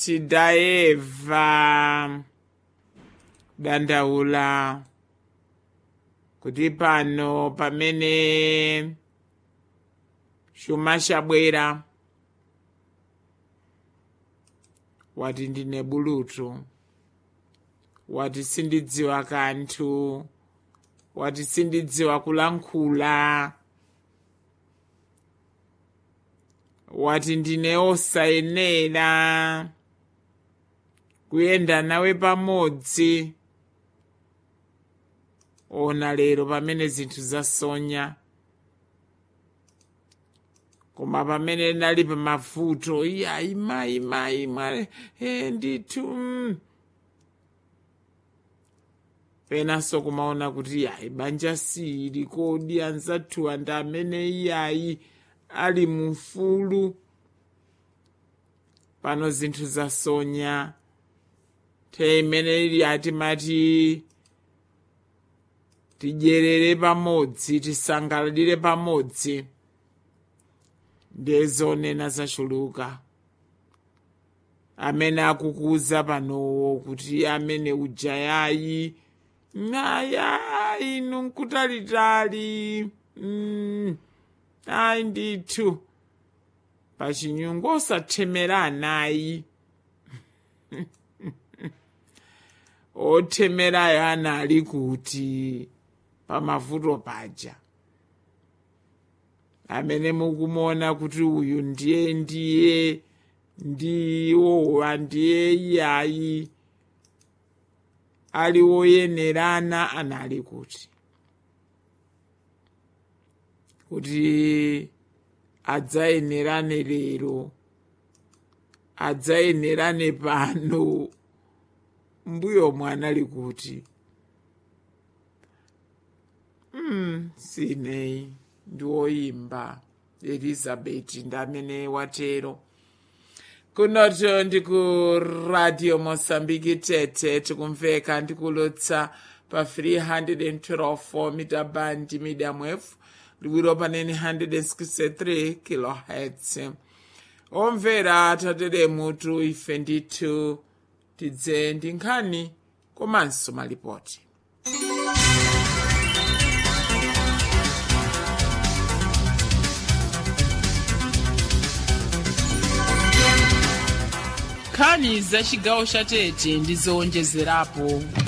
tidayeva dandaula kuti pano pamene chuma chabwera wati ndine bulutu wati sindidziwa kanthu wati sindidziwa kulankhula wati ndine osayenera kuyenda nawe pamodzi ona lero pamene zinthu zasonya koma pamene ndali pamavuto iyayi mayi mayi mwa e ndithu mm. penanso kumaona kuti iyayi banja sili kodi anzathu ndi amene iyayi ali mufulu pano zinthu zasonya nthawi imene ili atimati tidyerere pamodzi tisangalalire pamodzi ndezonena zachuluka amene akukuza panowo kuti amene ujayayi aya inu nkutalitali mm. ayi ndithu pachinyungu osathemera anayi othemerayo anali kuti pamavuto paja amene mukumuona kuti uyu ndiye ndiye ndiwowa ndiye iyayi ali woyenerana anali kuti kuti adzayenerane lero adzayenerane pano mbuyo mwanali kuti mm, sineyi ndiwoyimba elizabeth ndamene watero kunoto ndiku radio mosambiki tete tikumveka ndikulutsa pa 312 mita bandi medium wave liwiro panene 163 kilohertz omvera tatere mutu ife ndithu tidze ndi nkhani komanso malipoti nkhani za chigawo cha tete ndi zowonjezerapo